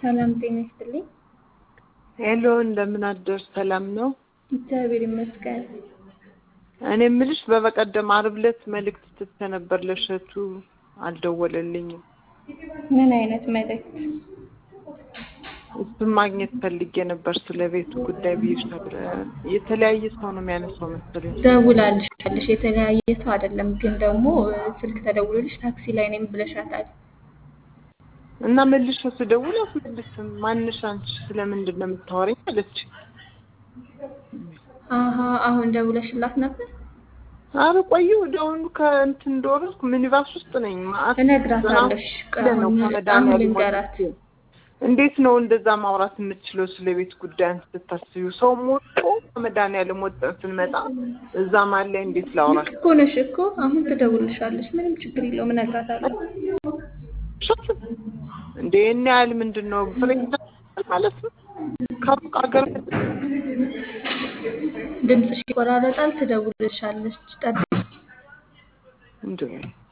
ሰላም ጤና ይስጥልኝ። ሄሎ እንደምን አደር ሰላም ነው? እግዚአብሔር ይመስገን። እኔ የምልሽ በበቀደም ዓርብ ዕለት መልእክት ትተ ነበር ለእሸቱ አልደወለልኝም። ምን አይነት መልእክት? እሱን ማግኘት ፈልጌ ነበር ስለ ቤቱ ጉዳይ ብዬሽ ነበር። የተለያየ ሰው ነው የሚያነሳው መሰለኝ። ደውላልሻለሽ። የተለያየ ሰው አይደለም፣ ግን ደግሞ ስልክ ተደውሎልሽ ታክሲ ላይ ነኝ ብለሻታል። እና መልሼ ስደውል አትመልስም። ማንሽ አንቺ ስለምንድን ነው የምታወሪኝ አለች። አሀ አሁን ደውለሽላት ነበር? አረ ቆየሁ ደውሉ ከእንትን እንደወረድኩ ሚኒባስ ውስጥ ነኝ። ማአት እነግራታለሽ። ነው አሁን አሁን ከመድኃኒዓለም ልንገራት። ወጥቼ። እንዴት ነው እንደዛ ማውራት የምትችለው ስለ ቤት ጉዳይ አንቺ ስታስቢው? ሰው ሞቶ ከመድኃኒዓለም ወጥተን ስንመጣ እዛ ማለ እንዴት ላውራት? ልክ እኮ ነሽ እኮ። አሁን ትደውልሻለሽ። ምንም ችግር የለውም። እነግራታለሁ። እንደ ይህን ያህል ምንድን ነው ፕሬዚዳንት ማለት ነው ከሩቅ ሀገር ድምፅሽ ይቆራረጣል። ትደውልሻለች። ጠብቂ። እንደ